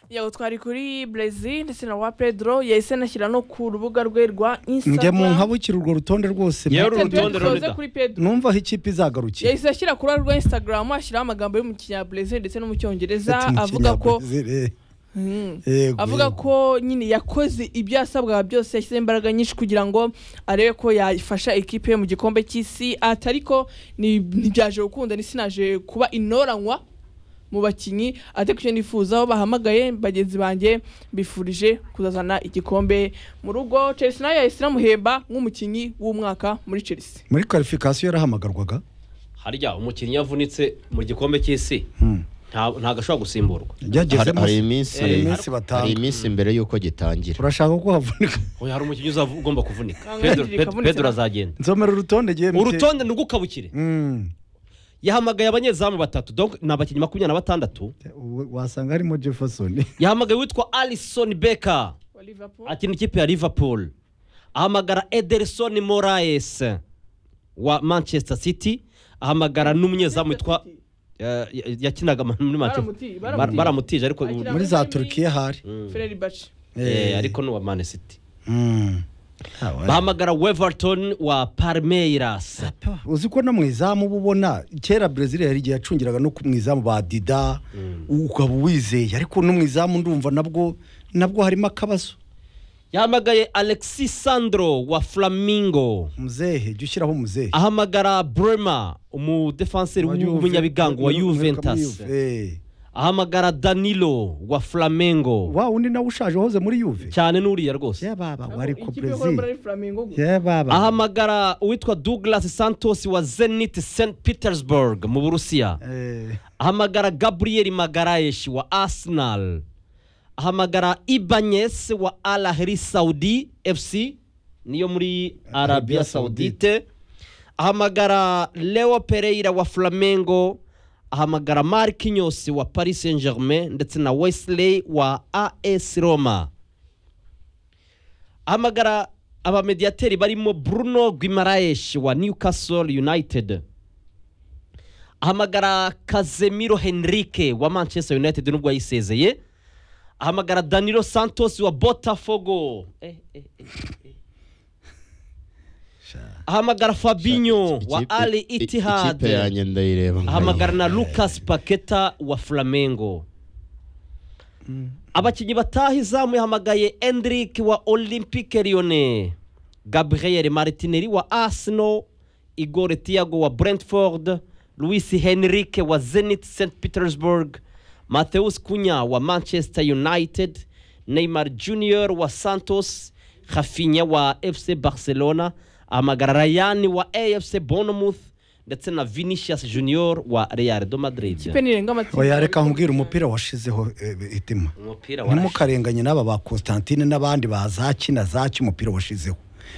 yego twari kuri Brazil ndetse na wa Pedro yahise anashyira no ku rubuga rwe rwa njya mu Instagram nkabukira urwo rutonde rwose Yewe mate. uru rutonde Tuze Lolita. kuri Pedro numva aho ikipe izagarukiye yahise ashyira kuri rwa Instagram ashyiraho amagambo yo mu kinyabrazil ndetse no mu cyongereza Ati, mu avuga ko Kinyabrazil, eh. Mm. Yego, avuga yego. ko nyine yakoze ibyo yasabwaga byose yashyizeho imbaraga nyinshi kugira ngo arebe ko yafasha ikipe ye mu gikombe cy'isi ati ariko ni- ntibyaje gukunda n'isi naje kuba inoranywa mu bakinnyi ate kucyo nifuza aho bahamagaye bagenzi banjye bifurije kuzazana igikombe mu rugo Chelsea nayo yahise inamuhemba nk'umukinnyi w'umwaka muri Chelsea muri kwalifikasiyo yarahamagarwaga harya umukinnyi yavunitse mu gikombe cy'isi Hmm. nta- ntabwo ashobora gusimburwa hari yagezemo hari se. iminsi hari iminsi batanga. hari iminsi mbere y'uko gitangira urashaka ko havunika oya hari umukinnyi uzavu- ugomba kuvunika Ntabwo pedro yangirika, Pedro- avunitse pedro na- azagenda nzomera urutonde gihe urutonde ni urw'ukabukire yahamagaye abanyezamu batatu donc ni abakinnyi makumyabiri na batandatu wasanga harimo jefferson yahamagaye uwitwa alison beka wa Liverpool akina ikipe ya liverpool ahamagara ederson moraes wa manchester city ahamagara n'umunyezamu witwa eh, yakinaga muri Baramutiye, manchester baramutiye. baramutije ariko ubu- Akina- muri za turukiya hari Mm. Fenerbahce Eh, ariko ni uwa mani city bahamagara weverton wa palmeiras uzi ko no mu izamu uba ubona kera brezil hari igihe yacungiraga no ku mu izamu ba dida ukaba uwizeye ariko no mu izamu ndumva nabwo nabwo harimo akabazo yahamagaye alexis sandro wa flamingo muzehe jya ushyiraho muzehe ahamagara brema umudefanseri w'umunyabigango wa juventus ahamagara danilo wa flamengo wa undi nawe ushaje wahoze muri yuve cyane n'uriya rwose yababa wari ku Ikipe ikora muri brezil Flamingo gusa. yababa ahamagara uwitwa douglas santos wa zenit st petersburg mu burusiya ahamagara gabriel magarayeshi wa arsenal ahamagara ibanyes wa al ahli saudi fc niyo muri arabia Arabia saudite ahamagara leo pereira wa flamengo ahamagara marquinhos wa paris saint germain ndetse na wesley wa as roma ahamagara abamediyateri barimo bruno guimaraes wa newcastle united ahamagara kazemiro henrique wa manchester united nubwo yayisezeye ahamagara danilo santos wa botafogo eh, eh, eh, eh. ahamagara fabinho wa Ikipe- ali i- ikipe itihad yanjye ndayireba ahamagara na nkayibona. lucas paketa wa flamengo abakinnyi bataha izamu yahamagaye endrick wa olympique lyone gabriel martinelli wa arsenal igore tiago wa brentford luis henrique wa zenit st petersburg matheus kunya wa manchester united neymar junior wa santos hafinya wa fc barcelona ahamagara rayani wa afc bournemouth ndetse na vinicius junior wa real do madrid Ikipe nirenga amatsiko. yareka nkubwira umupira washizeho itima umupira ntimukarenganye n'aba ba constantine n'abandi bazaki na zaki umupira washizeho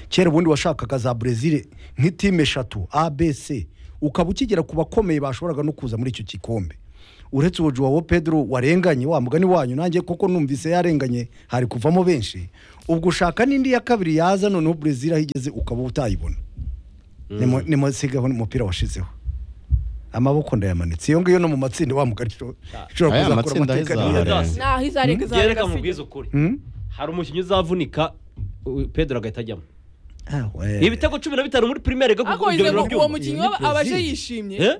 kera ubundi washakaga za brezil nk'itime eshatu abc ukaba ukigera ku bakomeye bashoboraga no kuza muri icyo gikombe uretse uwo juwawo pedro warenganye wa mugani wanyu nanjye koko numvise yarenganye hari kuvamo benshi ubwo ushaka n'indi ya kabiri yaza noneho brezil aho igeze ukaba utayibona Nimu- nimusigeho n'umupira washizeho amaboko ndayamanitse iyo ngiyo no mu matsinda wa mugani ishobora ishobora Aya kuzakora matsinda amateka aheza niyarenganye. harenganye. Nah, aho izarenga izarenga reka si- mubwize ukuri Hmm? hari umukinnyi uzavunika u- pedro agahita ajyamo Ah, we. ibitego cumi na bitanu muri primere go Ariko wize ngo uwo mukinnyi Iyo ni waba- abaje Brazil. yishimye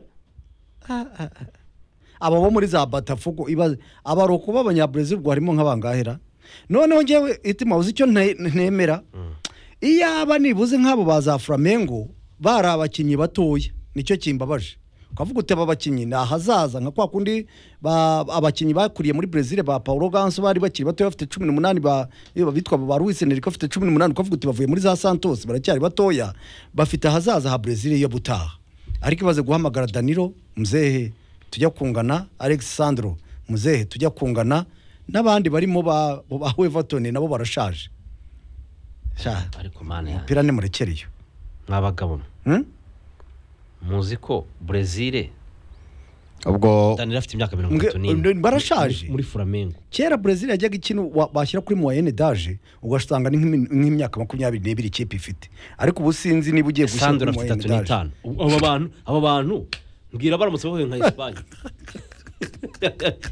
aba bo muri za batafugo iba aba ari ukuba abanyabrezil ubwo harimo nk'abangahera noneho ngewe itima uzi icyo nte- ntemera iyo aba nibuze nk'abo ba za flamengo bari abakinnyi batoya nicyo kimbabaje ukavuga uti aba bakinnyi ni ahazaza nka kwa kundi ba- abakinnyi bakuriye muri brezil ba paul ganso bari bakiri batoya bafite cumi n'umunani ba- iyo bitwa ba ruwis enrique bafite cumi n'umunani ukavuga uti bavuye muri za santos baracyari batoya bafite ahazaza ha brezil yo butaha ariko ibaze guhamagara danilo muzehe tujya kungana alexandro muzehe tujya kungana n'abandi barimo ba ba wevatoni nabo barashaje sha ariko mani umupira nimurekereyo mwabagabo mwe, Hmm? muzi ko brezil ubwo danilo afite imyaka mirongo Mbwe- itatu n'ine barashaje. Muri- muri flamengo kera brezil yajyaga ikina wa- bashyira kuri muwayene daje ugasanga ni nk'imi- nk'imyaka makumyabiri n'ibiri ikipe ifite ariko ubu sinzi niba ugiye gushyira sandro kuri afite muwayene itatu daje n'itanu abo bantu abo bantu mbwira baramutse bahuye nka esipanye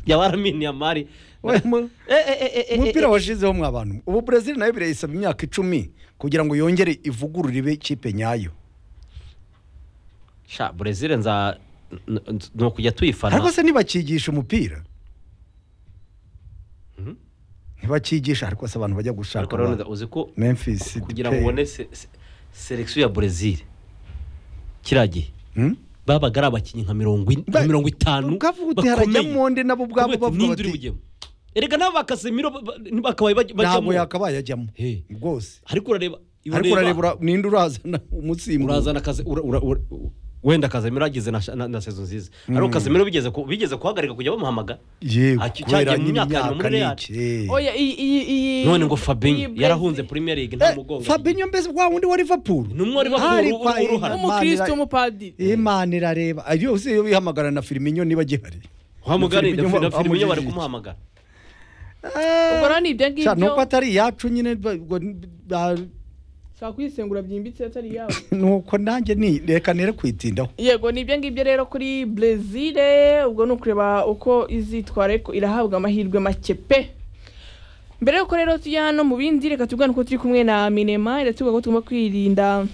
yaba araminiye amari We mu- Eh, eh, eh, eh, eh, umupira eh, washyizeho mwa bantu ubu brezil nayo birayisaba imyaka icumi kugira ngo yongere ivugurure ibe kipe nyayo sha brezil nza n- n- ni ukujya tuyifana ariko se ntibakigisha umupira ntibakigisha ariko se abantu bajya gushaka ariko ba- rero uzi ko memphis kugira ngo Depay. ubone se- se- selekisiyo ya brezil kiriya gihe Hmm? babaga ari abakinnyi nka mirongo ine- Ba- nka mirongo itanu ukavuga uti harajyamo undi nabo ubwabo Kubera ati, bavuga "Ninde uri bati bujyemo?" erega nabo bakasemiro ntibakabaye bajya- ntabwo bajyamo yakabaye ajyamo He. rwose ariko urareba iyo ariko ureba- urareba ura- ninde urazana umusimbuzi urazana akazi ura- ura- ura- wenda kazemiro yagize na, na, na sezo nziza ariko kazemiro bigeze ku, bigeze kuhagarika kujya bamuhamagara yewe Aki- kubera cyagiye mu nyine myaka ya imyaka muri Real. n'iki oya iyi iyi iyi none ngo iyi fabinho Brazil- yarahunze premier league nta mugongo fabinyo mbese wa wundi wa liverpool Numwe wa Liverpool Hari uru- kwa- uruhara. umukristo Imana- w'umupadiri imana irareba ayo si yo bihamagara na firminyo niba agihari wamuganira Firmino- filime bari wamugirira kumuhamagara ubwo rero ni ibyo ngibyo Sha, nuko atari iyacu nyine ba- ubwo n- ba- ushobora kuyisengura byimbitse atari iyawe nuko nanjye ni reka nere kwitindaho yego ni ibyo ngibyo rero kuri brezil ubwo ni ukureba uko izitwara ariko irahabwa amahirwe make pe mbere yuko rero tujya hano mu bindi reka tubwane uko turi kumwe na minema iratubwira ko tugomba kwirinda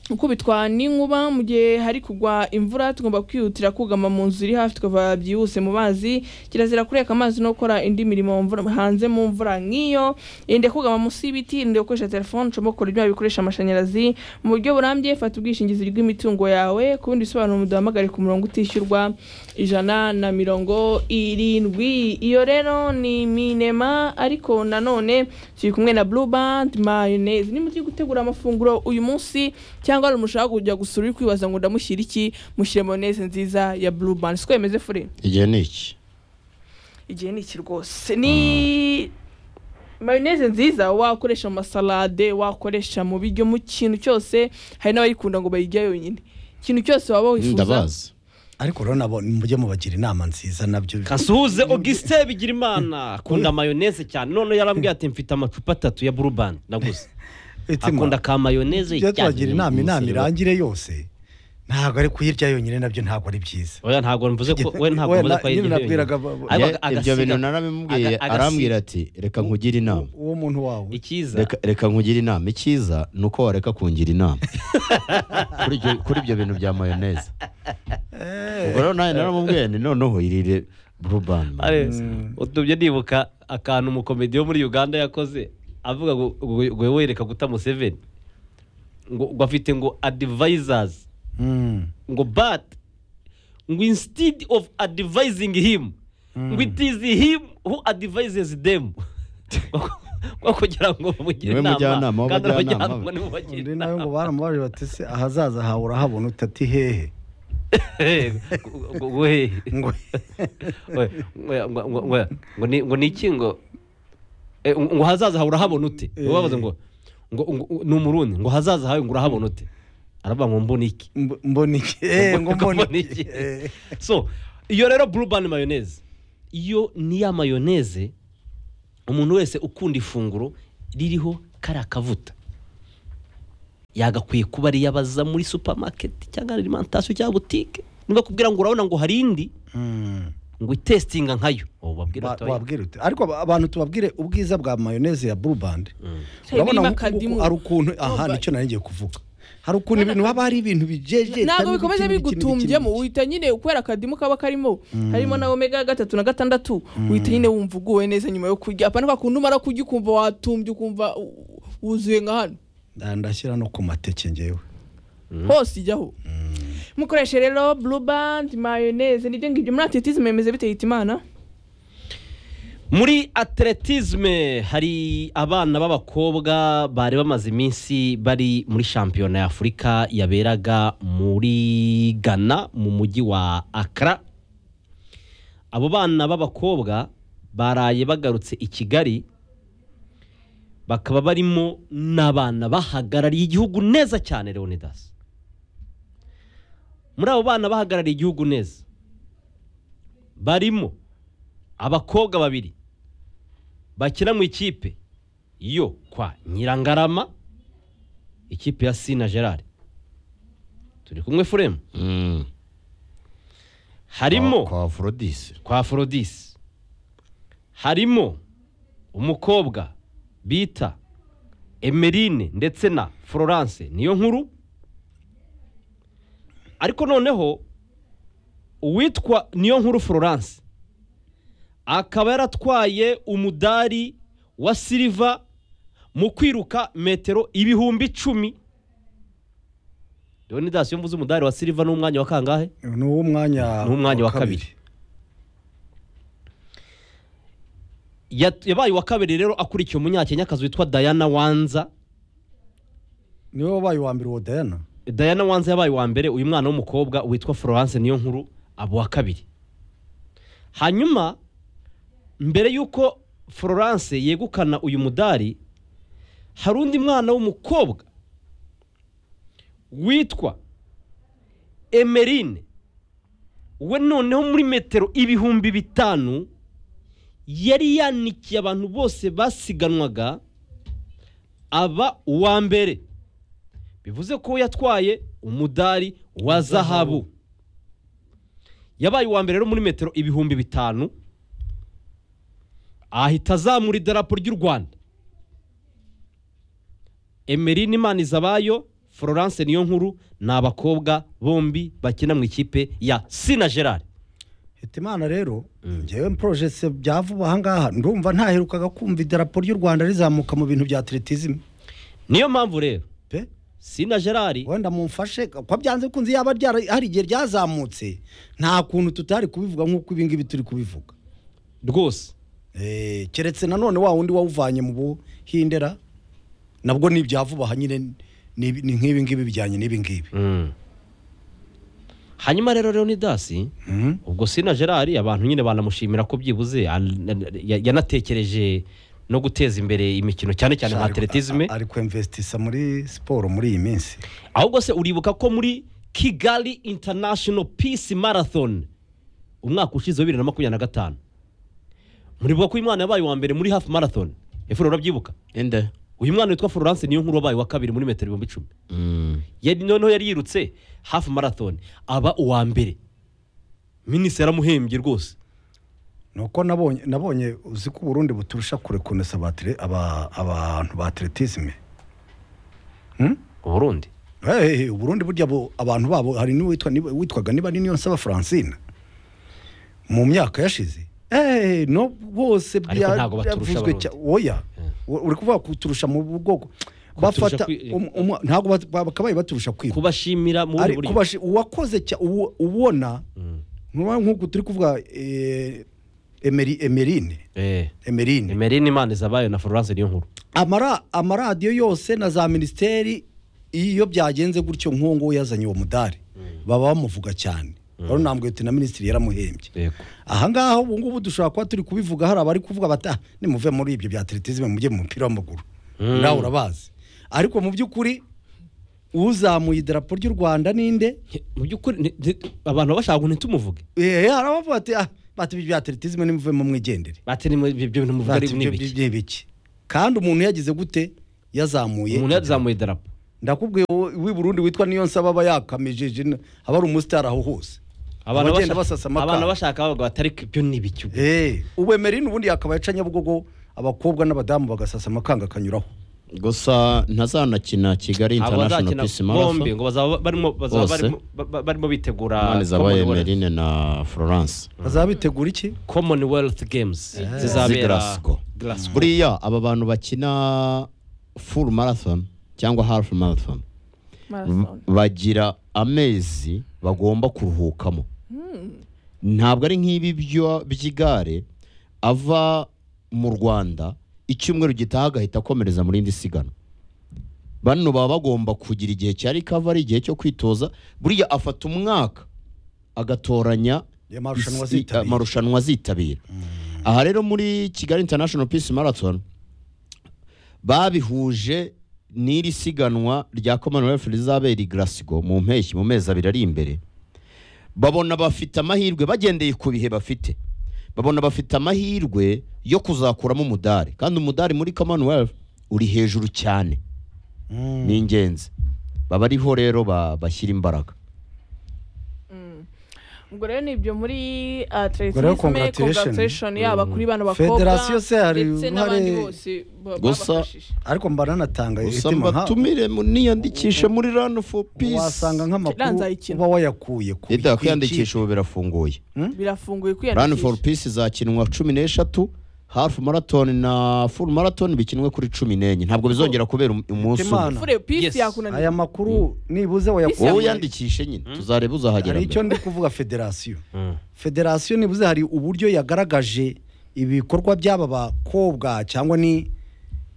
gukubitwa n'inkuba mu gihe hari kugwa imvura tugomba kwihutira kugama mu nzu iri hafi tukava byihuse mu mazi kirazira kureka amazi no gukora indi mirimo mu mvura- hanze mu mvura nk'iyo irinde kugama munsi y'ibiti irinde gukoresha telefone ushobora gukora ibyuma bikoresha amashanyarazi mu buryo burambye fata ubwishingizi bw'imitungo yawe ku bindi bisobanuro muduhamagare ku murongo utishyurwa ijana na mirongo irindwi iyo rero ni minema ariko nanone turi kumwe na blue band mayonnaise ni mugiye gutegura amafunguro uyu munsi cyangwa hari umushaka kujya gusura uri kwibaza ngo ndamushyira iki mushyire mayonnaise nziza ya blue band siko yemeze fure igihe ni iki igihe ni iki rwose ni mayoneze nziza wakoresha mu masalade wakoresha mu biryo mu kintu cyose hari n'abayikunda ngo bayirya yonyine ikintu cyose waba wifuza ndabazi ariko rero nabo mujye mubagira inama nziza nabyo kasuhuze augustin bigirimana akunda mayoneze cyane none yarambwiye ati mfite amacupa atatu ya burubandi naguze Itima, akunda ka mayoneze ibyo cyane tubagira inama inama irangire yose ntabwo ari kuyirya yonyine nabyo ntabwo ari byiza oya ntabwo mvuze ko we ntabwo Oya, mvuze na- ko ayirya nyine yonyine. nabwiraga abo- Ariko Ye- ibyo agasiga- bintu aga- narabimubwiye agasiga- arambwira ati reka nkugire inama uwo muntu wawe icyiza Reka- reka nkugire inama icyiza ni uko wareka kungira inama Kuri ibyo- kuri ibyo bintu bya mayoneze ubwo rero nawe naramubwiye ni noneho irire burubani Alex, utumye nibuka akantu umukomedi wo muri uganda yakoze avuga ngo ngo- ngo wereka guta museveni ngo ngo afite ngo advisors Mm. ngo but ngo instead of advising him ngo it is him who advises them ngo kugira ngo bamugire Niwe mujyanama inama w'abajyanama abajyanama be. nibo bagira undi nawe ngo inama baramubajije bati se ahazaza hawe urahabona utati hehe Ngo- ngo- ngo- he. ngo Oya, ngo- ngo- ngo- ngo- ngo ni- ngo ni iki ngo Eh, ngo ngo hazaza hawe urahabona ute Eh. babaza ngo ngo ngo- ni umurundi ngo hazaza hawe ngo urahabona ute aravuga ngo mbona iki mb- mbona iki Eh, ngo mbona iki Eh. so iyo rero burubani mayoneze iyo ni ya mayoneze umuntu wese ukunda ifunguro ririho kariya kavuta yagakwiye kuba riyabaza muri supamaketi cyangwa alimantasiyo cyangwa butike nibakubwira ngo urabona ngo hari indi Mm. ngo itesitinga nkayo ubu babwira Ba- ati oya. wabwira ute ariko aba- abantu tubabwire ubwiza bwa mayoneze ya burubandi Mm. urabona birimo nkuku- akadimu. hari ukuntu aha Urumva? nicyo nanjye kuvuga hari ukuntu ibintu haba hari ibintu bijeje ntabwo bikomeza bigutumbyemo uhita nyine kubera akadimu kaba karimo harimo na omega gatatu na gatandatu uhita nyine wumva uguwe neza nyuma yo kurya apana kwa kundi umara kurya ukumva watumbye ukumva u- wuzuye nka hano ndashyira no ku mateke ngewe hose ijyaho mukoreshe rero blue band mayoneze nibyo ngibyo muri atletisme mwemeze bite yita imana muri atletisme hari abana b'abakobwa bari bamaze iminsi bari muri shampiyona ya afurika yaberaga muri ghana mu mujyi wa akara abo bana b'abakobwa baraye bagarutse i kigali bakaba barimo n'abana bahagarariye igihugu neza cyane leonidas muri abo bana bahagarariye igihugu neza barimo abakobwa babiri bakina mu ikipe yo kwa nyirangarama ikipe ya sina gerard turi kumwe furemu Kwa- harimo kwa forodisi kwa forodisi harimo umukobwa bita emerine ndetse na florence niyo nkuru ariko noneho uwitwa niyo nkuru florence akaba yaratwaye umudari wa siliva mu kwiruka metero ibihumbi icumi rero ni dasiyo mvuze umudari wa siliva n'umwanya wa kangahe ni uw'umwanya Ni uw'umwanya wa kabiri. Yat- yabaye uwa kabiri rero akurikiye umunyakenyakazi witwa Diana Wanza niwe wabaye uwa mbere uwo dayana Diana Wanza yabaye uwa mbere uyu mwana w'umukobwa witwa Florence niyo nkuru aba uwa kabiri hanyuma mbere y'uko Florence yegukana uyu mudari hari undi mwana w'umukobwa witwa Emerine we noneho muri metero ibihumbi bitanu yari yanikiye abantu bose basiganwaga aba uwa mbere bivuze ko yatwaye umudari wa zahabu yabaye uwa mbere rero muri metero ibihumbi bitanu ahita azamura idarapo ry'u rwanda emerine imanizabayo florence niyo nkuru ni abakobwa bombi bakina mu ikipe ya sina gerard hitimana rero njyewe poroje se bya vuba ahangaha ndumva ntaherukaga kumva idarapo ry'u rwanda rizamuka mu bintu bya atletism niyo mpamvu rero pe sina gerard wenda mumfashe kwa byanze kunze yaba ryara- hari igihe ryazamutse nta kuntu tutari kubivuga nk'uko ibi ngibi turi kubivuga rwose Eh, keretse nanone wa wundi wawuvanye mu buhindera nabwo ni ibya vuba aha nyine ni ibi- ni nk'ibi ngibi bijyanye n'ibi ngibi hanyuma rero leonidasi Mhm. ubwo sina gerard abantu nyine banamushimira ko byibuze an- ya- yanatekereje no guteza imbere imikino cyane cyane nka Ari- atletisme a- ari kwemvesitisa muri siporo muri iyi minsi ahubwo se uribuka ko muri kigali international peace marathon umwaka ushize wa bibiri na makumyabiri na gatanu muribuka ko uyu mwana yabaye uwa mbere muri hafi marathon efuro urabyibuka inde uyu mwana witwa florence niyo nkuru wabaye uwa kabiri muri metero ibihumbi icumi Mm. yari noneho yari yirutse hafi marathon aba uwa mbere minisitiri yaramuhembye rwose nuko nabonye nabonye uzi ko uburundi buturusha kure kunesa abatire- aba- abantu ba atletisme Hmm? uburundi Eh, eh, uburundi burya bo- abantu babo hari n'uwitwa niba- witwaga niba ari niyo nsaba francine mu myaka yashize Eh, no bose Ariko ntabwo baturusha Abarundi. cya- oya U- uri kuvuga kuturusha mu bwoko bafata kwi- um- um- ntabwo bat- bakabaye baturusha kwiba kubashimira mu Ari bundi buryo kubashi- uwakoze cya- uwo- ubona nkuba- nk'uko turi kuvuga eh, Emeri- emerine Eh, emerine emerine imana izabayo na florence niyo nkuru amara amaradiyo yose na za minisiteri iyo byagenze gutyo nk'uwo nguwo yazanye uwo mudari baba bamuvuga cyane rero nambwe na minisitiri yaramuhembye yego ahangaha ubu ngubu dushobora kuba turi kubivuga hari abari kuvuga bati "Ah, nimuve muri ibyo bya atletisme mujye mu mupira w'amaguru Mm. nawe urabazi ariko mu by'ukuri uzamuye idarapo ry'u rwanda ninde mu by'ukuri ni- ni- abantu bashaka ngo ntitumuvuge Eh, hari abavuga bati "Ah, bati ibyo bya atletisme nimuvemo mwigendere bati ni mu- ibyo bintu muvuga ari bati ni ibyo ibiki ni ibiki kandi umuntu yagize gute yazamuye umuntu idarapo. yazamuye idarapo ndakubwiye wowe w'i Burundi witwa niyo nsaba aba yakamijeje n- aba ari umusitari aho hose abantu Abagenda basasa bashaka amakara. abantu bashaka bavuga bati ariko ibyo ni ibiki ubwo?" Eh, ubu emerine ubundi yakaba yaca nyabugogo abakobwa n'abadamu bagasasa amakanga akanyuraho gusa ntazanakina kigali ntabwo international bazakina peace bombi marathon ngo bazaba barimo bazaba Bose. barimo- ba- ba- barimo bitegura imana zabaye Commonwealth- emerine na florence bazabitegura iki commonwealth games z'i zizabera Glasgow. Glasgow. buriya aba bantu bakina full marathon cyangwa half marathon marathon bagira amezi bagomba kuruhukamo ntabwo ari nk'ibi byo- by'igare ava mu rwanda icyumweru gitaha agahita akomereza mu rindi siganwa bano baba bagomba kugira igihe cya rikava igihe cyo kwitoza buriya afata umwaka agatoranya Ya marushanwa isi- azitabira. amarushanwa azitabira aha rero muri kigali international peace marathon babihuje n'iri siganwa rya commonwealth rizabera i Glasgow mu mpeshyi mu mezi abiri ari imbere babona bafite amahirwe bagendeye ku bihe bafite babona bafite amahirwe yo kuzakuramo umudari kandi umudari muri commonwealth uri hejuru cyane ni ingenzi baba ariho rero ba- bashyira imbaraga ubwo rero ni ibyo muri Ubwo rero atleticisme congratulations. congratulation yaba kuri bano bakobwa Federasiyo se hari ndetse uruhare- n'abandi bose ba- Gusa- babafashije ariko mba nanatanga gusa itima nka mbatumire mu- niyandikishe muri run for peace wasanga nk'amakuru Kiranzayikina. uba wayakuye ku leta ku iki- kwiyandikisha ubu birafunguye birafunguye run for kwiyandikisha peace izakinwa cumi n'eshatu half marathon na full marathon bikinwe kuri cumi n'enye ntabwo bizongera kubera um- umunsi umwe Imana. fure Yes. peace yakunaniye aya makuru nibuze wayakuye wowe yandikishe nyine tuzareba uzahagera hari icyo mbere. ndi kuvuga federasiyo Mm. federasiyo nibuze hari uburyo yagaragaje ibikorwa by'aba bakobwa cyangwa ni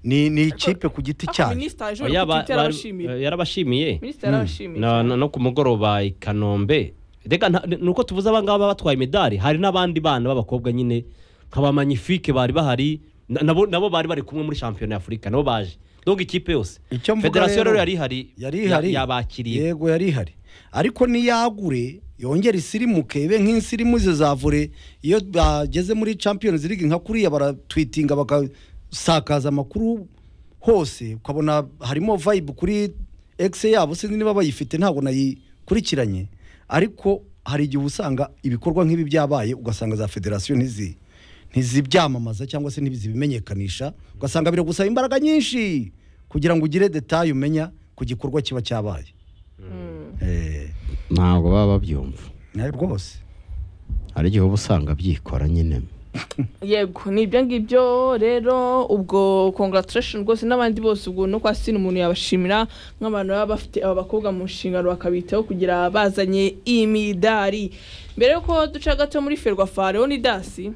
ni ni ikipe ku giti ariko cyayo minisita yaje Oya, ba- kutitera ba- arabashimira yarabashimiye minisita yarabashimiye Na- cyane. na- no ku mugoroba i kanombe reka nta- ni uko tuvuze abangaba batwaye imidari hari n'abandi bana b'abakobwa nyine nk'abamanyifike bari bahari na- nabo nabo bari bari kumwe muri shampiyona y'afurika nabo baje donc ikipe yose Icyo mvuga federasiyo rero, rero yari ihari yari ya- ihari yabakiriye yego yari ihari ariko niyagure yongera isirimuke ibe nk'insirimu ze za vore iyo bageze muri champions league nka kuriya baratwitinga bakasakaza amakuru hose ukabona harimo vibe kuri x yabo sinzi niba bayifite ntabwo nayikurikiranye ariko hari igihe usanga ibikorwa nk'ibi byabaye ugasanga za federasiyo ntizi ntizibyamamaza cyangwa se ntizibimenyekanisha ugasanga biri gusaba imbaraga nyinshi kugira ngo ugire detaye umenya ku gikorwa kiba cyabaye Eh, ntabwo baba babyumva nayo rwose hari igihe uba usanga byikora nyine yego ni ibyo ngibyo rero ubwo congratulation rwose n'abandi bose ubwo no kwa sini umuntu yabashimira nk'abantu baba bafite aba bakobwa mu nshingano bakabitaho kugira bazanye imidari mbere y'uko duca gato muri ferwafa rero ni dasi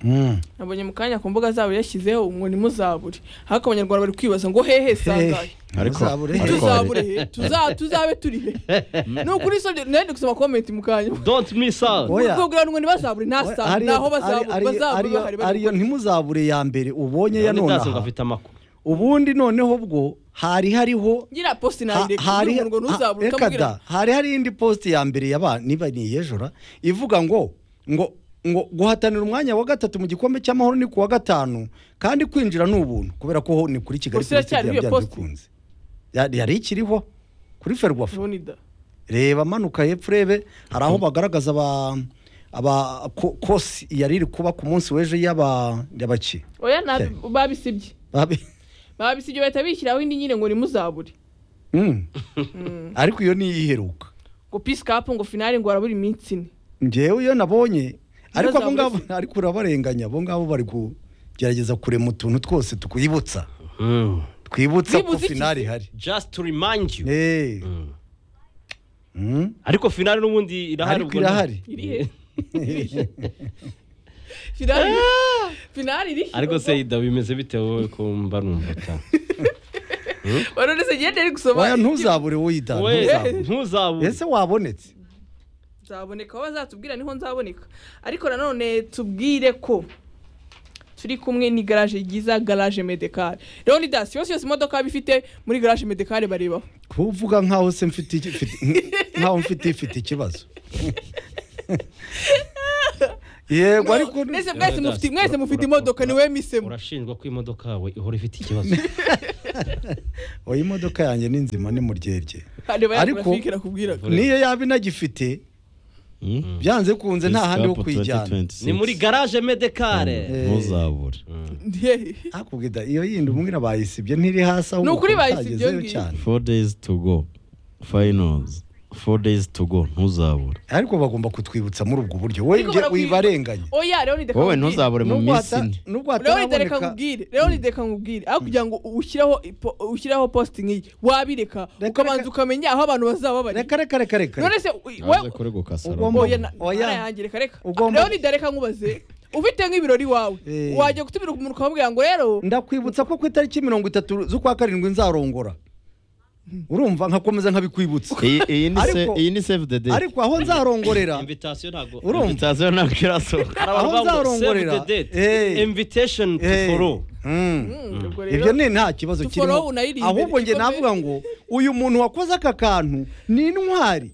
Mm. nabonye mu kanya ku mbuga zabo yashyizeho ngo nimuzabure ariko abanyarwanda bari kwibaza ngo hehe sangahe Ariko- Ntuzabure. ariko- tuzabure he Tuza- tuzabe turi he ni ukuri sobyo nari gusoma komenti mu kanya don't miss out Oya. ubwo kugira ngo ntibazabure nta Oya, saa ariyo- naho ari- bazabure ariyo- bazabure ariyo- bahari bari ariyo gukora. ntimuzabure ya mbere ubonye ya None none Dance ngo aha afite amakuru ubundi noneho bwo hari hariho ngira posti Ha- nayireka hari umuntu ngo ntuzabure ha- reka ukamubwira da, hari hari indi post ya mbere yaba niba ni iyejura ivuga ngo ngo ngo guhatanira umwanya wa gatatu mu gikombe cy'amahoro ni ku wa gatanu kandi kwinjira ni ubuntu kubera ko ho ni kuri kigali Gusa iracyari City iyo byanze post? bikunze. Ya- yari ikiriho kuri ferwafa Ronnie da reba manuka hepfo urebe hari aho bagaragaza aba aba ko- kosi yari iri kuba ku munsi w'ejo y'aba- y'abaki oya nabi- Okay. babisibye Babe- babisibye bahita bishyiraho indi nyine ngo nimuzabure Mm. ariko iyo niyo iheruka ngo peace cup ngo finale ngo harabura iminsi ine ngewe iyo nabonye ariko abo Ntibazabure ngabo ariko urabarenganya abo ngabo bari kugerageza kurema utuntu twose tukuyibutsa Mm. twibutsa ko Twibuza iki finali se? ihari just to remind you Eh. Mm. Mm. ariko finale n'ubundi irahari ariko ubwo nta- irahari iri he finale finale iri he? ariko se ida bimeze bite wowe ko mba numva ta wari uretse ngende ari gusoma waya ntuzabure wiyita we ntuzabure ntuzabure ese wabonetse nzaboneka aho bazatubwira niho nzaboneka ariko nanone tubwire ko turi kumwe ni garaje ryiza garaje medekare rero ni dasi yose yose imodoka yaba ifite muri garaje medekare barebaho kuvuga nkaho se mfite iki- mfite- nkaho mfite ifite ikibazo yego ariko mwese Rero mwese Dasi, mufite ura- mwese mufite ura- imodoka ura- niwe misemo urashinjwa ko imodoka yawe ihora ifite ikibazo oya imodoka yanjye ni nzima ni muryerye areba Ariko- ariko nakubwira niyo yaba inagifite Hmm? byanze kunze nta handi ho Cup kwijyana 2026. ni muri garage medekare Eh. ntuzabure hakubwira iyo yindi umubwira bayisibye ntiri hasi ahubwo Ni ukuri ukaba bayisibye utagezeyo ngiyo. cyane four days to go finals four days to go ntuzabure ariko bagomba kutwibutsa muri ubwo buryo we Ariko njye barakwiba- wibarenganya oya rero ni deka wowe nkubwire. ntuzabure mu Nubwo minsi hata- ine nubwo rero ni deka hataraboneka nkubwire rero ni deka nkubwire ariko kugira ngo ushyireho ipo- ushyireho posti nk'iyi wabireka Reka- ukabanza reka- ukamenya aho abantu bazaba bari reka reka reka reka none se aje we kureguka Ugomba- salomo oya na- Oya. narayangira reka reka Ugomba- rero ni dareka nkubaze ufite nk'ibirori wawe Eh. wajya gutumira umuntu ukamubwira ngo rero ndakwibutsa ko ku itariki mirongo itatu z'ukwa karindwi nzarongora urumva nkakomeza nkabikwibutsa Iyi- iyi ni se- Ariko- iyi ni save the date ariko aho nzarongorera invitation ntabwo urumva itaziyo ntabwo irasohoka hari abantu aho bavuga ngo save nzarongorera the date Eh. invitation to Eh. follow Mm. Mm, ubwo rero- ibyo ni nta kibazo To kirimo follow unayiri imbere. ahubwo njye Igikombe- navuga ngo uyu muntu wakoze aka kantu ni intwari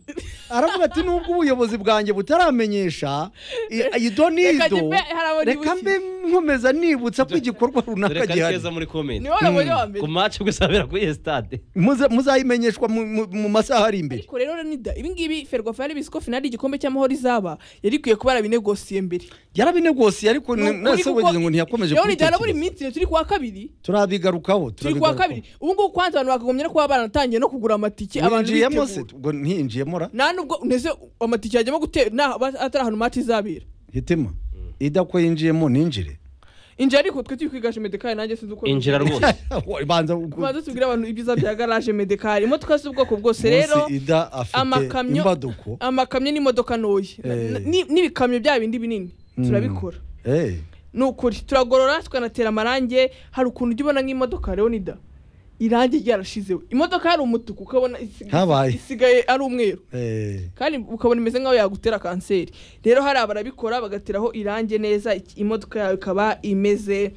aravuga ati nubwo ubuyobozi bwanjye butaramenyesha i- Reka ido n'ido mbe- hari abo reka nibukiye. mbe nkomeza nibutsa ko igikorwa runaka reka gihari neza muri komenti niwe wabonye wa mbere ku maci gusabira kuri iyo sitade Muze- muzayimenyeshwa mu- mu- mu masaha ari imbere ariko rero Leonidas, ibi ibingibi ferwafa yari bizi ko finali igikombe cy'amahoro izaba yari ikwiye kuba yarabinegosiye mbere yarabinegosiye ariko Ni ukuri nase kuko- wagize ngo ntiyakomeje Leonidas, harabura kubitekereza iminsi turi kuwa kabiri turabigarukaho turi kuwa kabiri turabigarukaho. ubu ngubu kwanza abantu bakagombye no kuba baratangiye no kugura amatike abantu winjiyemo se bitegura. ubwo ntiyinjiyemo ra nta nubwo neze amatike yajyamo gutera nta atari ahantu mati izabera hitima idako yinjiyemo ninjire injira ariko twe turi kwigaje medekari nanjye sinzi uko injira rwose banza tubanza tubwire abantu ibyiza bya garaje medekari imodoka z'ubwoko bwose rero munsi ida afite amakamyo imbaduko amakamyo n'imodoka ntoya Eh. Ni- n'ibikamyo bya bindi binini turabikora Eh, ni ukuri turagorora tukanatera amarangi hari ukuntu ujya ubona nk'imodoka leonida irangi ryarashizeho imodoka yari umutuku ukabona isi- Habaye. isigaye ari umweru eh. kandi ukabona imeze nk'aho yagutera kanseri rero hari abarabikora bagateraho irangi neza iki- imodoka yawe ikaba imeze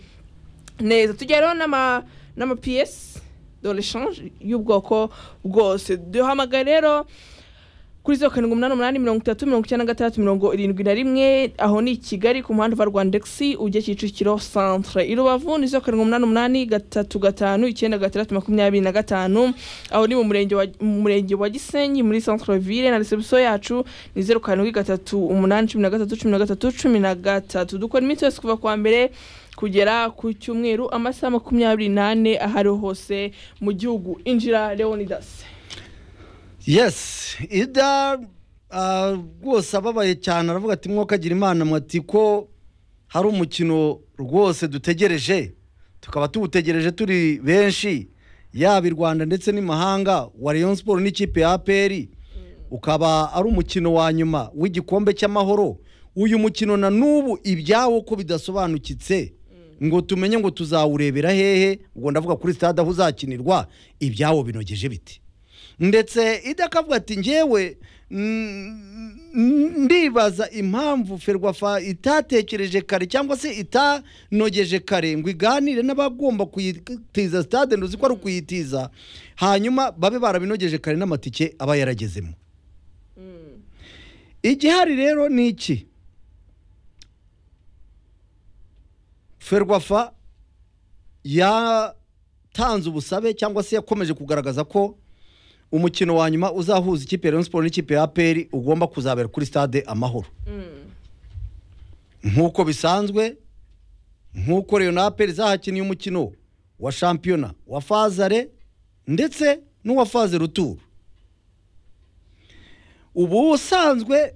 neza tujya rero n'ama n'amapiyesi do leshanje y'ubwoko bwose duhamagaye rero kuri zeru karindwi umunani umunani mirongo itatu mirongo icyenda na gatandatu mirongo irindwi na rimwe aho ni i kigali ku muhanda wa rwandexi ujya kicukiro centre i rubavu ni zeru karindwi umunani umunani gatatu gatanu icyenda gatandatu makumyabiri na gatanu aho ni mu murenge wa- mu murenge wa gisenyi muri centre ville na resebusiyo yacu ni zeru karindwi gatatu umunani cumi na gatatu cumi na gatatu cumi na gatatu dukora iminsi yose kuva kuwa mbere kugera ku cyumweru amasaha makumyabiri n'ane ahariho hose mu gihugu injira leonidas yes ida ah, rwose ababaye cyane aravuga ati mwokagira imana mwati ko hari umukino rwose dutegereje tukaba tuwutegereje turi benshi yaba i rwanda ndetse n'imahanga wa rayon siporo n'ikipe ya aperi ukaba ari umukino wa nyuma w'igikombe cy'amahoro uyu mukino na n'ubu ibyawo ko bidasobanukitse ngo tumenye ngo tuzawurebera hehe ubwo ndavuga kuri stade aho uzakinirwa ibyawo binogeje biti ndetse idakavuga ati ngewe mm, mm, ndibaza impamvu ferwafa itatekereje kare cyangwa se itanogeje kare ngo iganire n'abagomba kuyitiza stade nduzi ko ari ukuyitiza hanyuma babe barabinogeje kare n'amatike aba yaragezemo igihari rero ni iki ferwafa yatanze ubusabe cyangwa se yakomeje kugaragaza ko umukino wa nyuma uzahuza ikipe ya Rayon Sports n'ikipe ya APR ugomba kuzabera kuri stade Amahoro nk'uko bisanzwe nk'uko Rayon na APR zahakiniye umukino wa shampiyona wa fazare ndetse n'uwa faze ruturu ubu usanzwe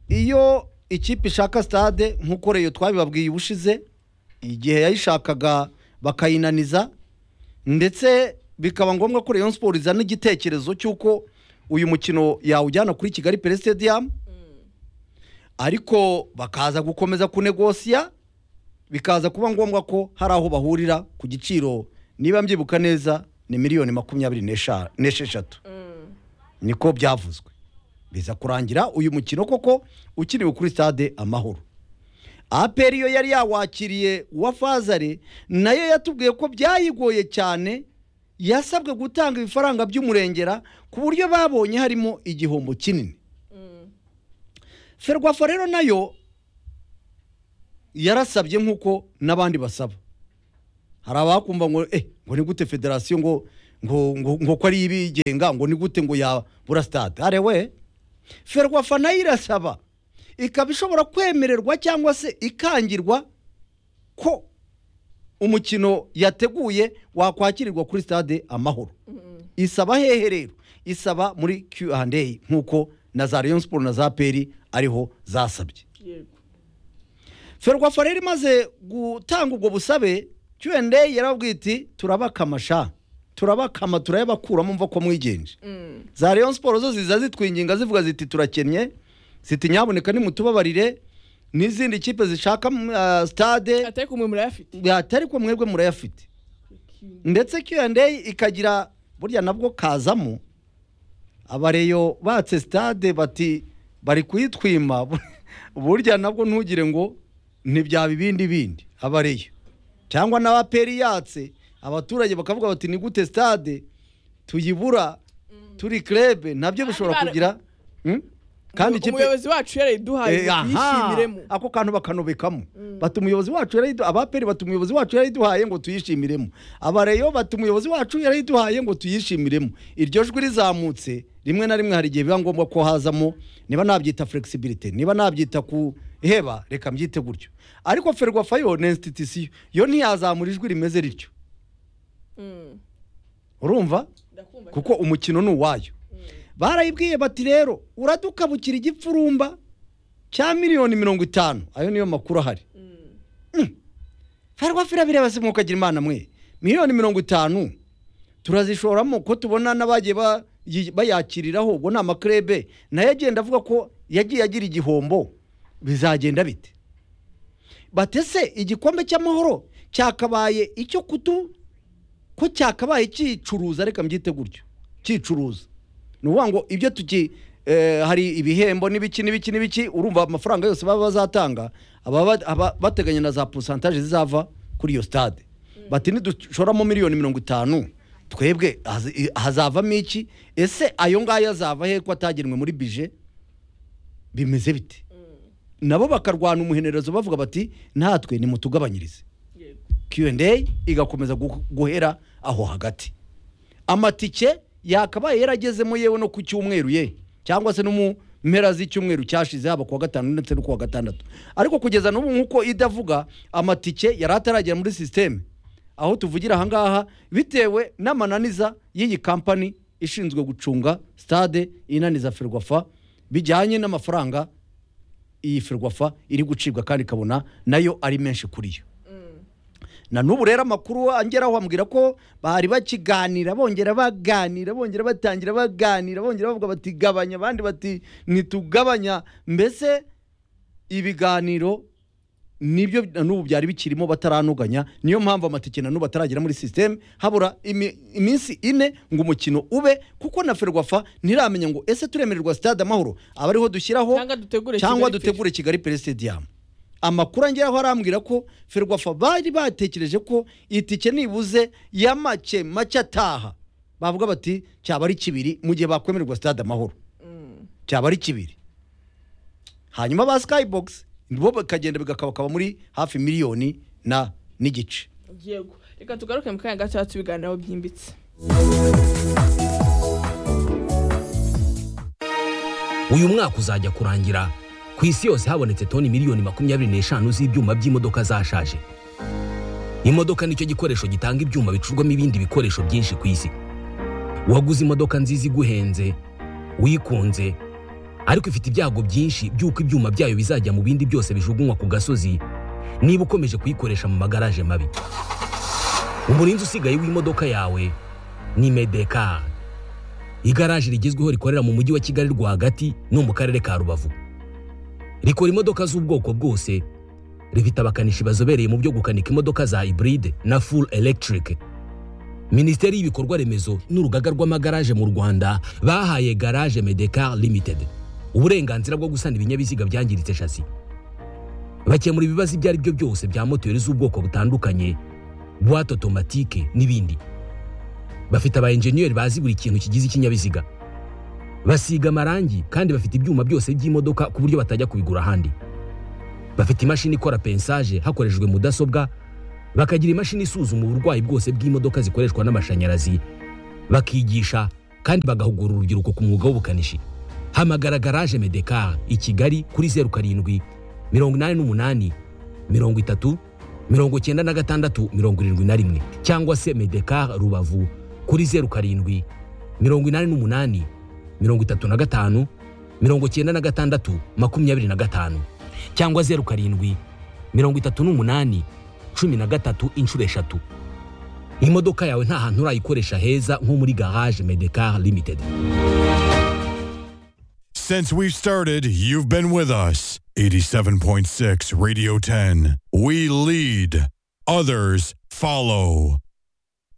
iyo ikipe ishaka stade nk'uko Rayon twabibabwiye ubushize igihe yayishakaga bakayinaniza ndetse bikaba ngombwa ko Rayon Sports izana igitekerezo cy'uko uyu mukino yawujyana kuri Kigali Pele Stadium ariko bakaza gukomeza kunegosiya bikaza kuba ngombwa ko hari aho bahurira ku giciro niba mbyibuka neza ni miliyoni makumyabiri n'esha- n'esheshatu niko byavuzwe biza kurangira uyu mukino koko ukiniwe kuri stade amahoro aperi yo yari yawakiriye uwa fazare nayo yatubwiye ko byayigoye cyane yasabwe gutanga ibifaranga by'umurengera ku buryo babonye harimo igihombo kinini ferwafa rero nayo yarasabye nk'uko n'abandi basaba hari abakumva ngo eh ngo ni gute federasiyo ngo ngo ngo ngo ko ari ibigenga ngo ni gute ngo yabura stade are we ferwafa nayo irasaba ikaba ishobora kwemererwa cyangwa se ikangirwa ko umukino yateguye wakwakirirwa kuri stade amahoro isaba hehe rero isaba muri Q&A nk'uko na za Rayon Sports na za Peri ariho zasabye ferwafa rero imaze gutanga ubwo busabe Q&A yarababwiye iti turabakamasha turabakama turayabakuramo mva ko mwigenje za Rayon Sports zo ziza zitwinginga zivuga ziti turakennye ziti nyaboneka nimutubabarire n'izindi kipe zishaka uh, stade atari kumwe murayafite atari ko mwebwe murayafite ndetse Q&A ikagira burya nabwo kazamo abareyo batse stade bati bari kuyitwima burya nabwo ntugire ngo ntibya bibindi bindi abareyo cyangwa n'abaperi yatse abaturage bakavuga bati ni gute stade tuyibura turi krebe nabyo bishobora Kandi bara- kugira Hmm? kandi ikipe umuyobozi wacu yarayiduhaye Eh, aha, tuyishimiremo ako kantu bakanubikamo bata umuyobozi wacu yarayidu abaperi bata umuyobozi wacu yarayiduhaye ngo tuyishimiremo abareyo bata umuyobozi wacu yarayiduhaye ngo tuyishimiremo iryo jwi rizamutse rimwe na rimwe hari igihe biba ngombwa ko hazamo niba nabyita flexibility niba nabyita kuheba reka mbyite gutyo ariko ferwafa yo ni institution yo ntiyazamura ijwi rimeze rityo Mm. urumva Ndakumva cyane. kuko umukino ni uwayo barayibwiye bati rero uradukabukira igipfurumba cya miliyoni mirongo itanu ayo niyo makuru ahari Mm. ferwafa irabireba se mukagira imana mwe miliyoni mirongo itanu turazishoramo ko tubona n'abagiye ba- yi- bayakiriraho ubwo ni amakrebe nayo agenda avuga ko yagiye agira igihombo bizagenda bite batese igikombe cy'amahoro cyakabaye icyo kutu ko cyakabaye cyicuruza reka mbyite gutyo cyicuruza ni ukuvuga ngo ibyo tuki eh, hari ibihembo n'ibiki n'ibiki n'ibiki urumva amafaranga yose baba bazatanga aba ba- aba bateganya na za posantaje zizava kuri iyo stade bati nidushoramo miliyoni mirongo itanu twebwe haz- i- hazavamo iki ese ayo ngayo azava he ko atagenwe muri bije bimeze bite nabo bakarwana umuhenerezo bavuga bati natwe nimutugabanyirize Yego. Q&A igakomeza gu- guhera aho hagati amatike yakabaye yaragezemo yewe no ku cyumweru ye cyangwa se no mu mpera z'icyumweru cyashize haba kuwa gatanu ndetse no kuwa gatandatu ariko kugeza n'ubu nk'uko idavuga amatike yari ataragera muri sisiteme aho tuvugira ahangaha bitewe n'amananiza y'iyi kampani ishinzwe gucunga stade inaniza ferwafa bijyanye n'amafaranga iyi ferwafa iri gucibwa kandi ikabona nayo ari menshi kuri yo na n'ubu rero amakuru angeraho bambwira ko bari bakiganira bongera baganira bongera batangira baganira bongera bavuga bati gabanya abandi bati ntitugabanya mbese ibiganiro nibyo na n'ubu byari bikirimo bataranuganya niyo mpamvu amatike na n'ubu ataragera muri sisiteme habura imi- iminsi ine ngo umukino ube kuko na ferwafa ntiramenya ngo ese turemererwa sitade amahoro aba ariho dushyiraho Cyangwa dutegure cyangwa Kigali Pres- dutegure kigali peresitediyamu amakuru angeraho arambwira ko ferwafa bari batekereje ko itike nibuze ya make make ataha bavuga bati cyaba ari kibiri mu gihe bakwemererwa sitade amahoro cyaba ari kibiri hanyuma ba skybox bo bakagenda bigakabakaba muri hafi miliyoni na n'igice yego reka tugaruke mu kanya gato tubiganiraho byimbitse uyu mwaka uzajya kurangira ku isi yose habonetse toni miliyoni makumyabiri n'eshanu z'ibyuma by'imodoka zashaje imodoka nicyo gikoresho gitanga ibyuma bicurwamo ibindi bikoresho byinshi ku isi waguze imodoka nziza iguhenze wikunze ariko ifite ibyago byinshi by'uko ibyuma byayo bizajya mu bindi byose bijugunywa ku gasozi niba ukomeje kuyikoresha mu magaraje mabi umurinzi usigaye w'imodoka yawe ni medekari igaraje rigezweho rikorera mu mujyi wa kigali rwagati no mu karere ka rubavu rikora imodoka z'ubwoko bwose rifite abakanishi bazobereye mu byo gukanika imodoka za hybride na full electric minisiteri y'ibikorwa remezo n'urugaga rw'amagaraje mu rwanda bahaye garage medecar limited uburenganzira bwo gusana ibinyabiziga byangiritse shasi bakemura ibibazo ibyo ari byo byose bya moteri z'ubwoko butandukanye buwate otomatike n'ibindi bafite aba enjeniyeri bazi buri kintu kigize ikinyabiziga basiga amarangi kandi bafite ibyuma byose by'imodoka ku buryo batajya kubigura ahandi bafite imashini ikora pensaje hakoreshejwe mudasobwa bakagira imashini isuzuma uburwayi bwose bw'imodoka zikoreshwa n'amashanyarazi bakigisha kandi bagahugura urubyiruko ku mwuga w'ubukanishi hamagara garaje medekar i kigali kuri zeru karindwi mirongo inani n'umunani mirongo itatu mirongo icyenda na gatandatu mirongo irindwi na rimwe cyangwa se medekar rubavu kuri zeru karindwi mirongo inani n'umunani mirongo itatu na gatanu mirongo icyenda na gatandatu makumyabiri na gatanu cyangwa zeru karindwi mirongo itatu n'umunani cumi na gatatu inshuro eshatu imodoka yawe nta hantu urayikoresha heza nko muri garage medekar limited Since we've started, you've been with us. 87.6 Radio 10. We lead, others follow.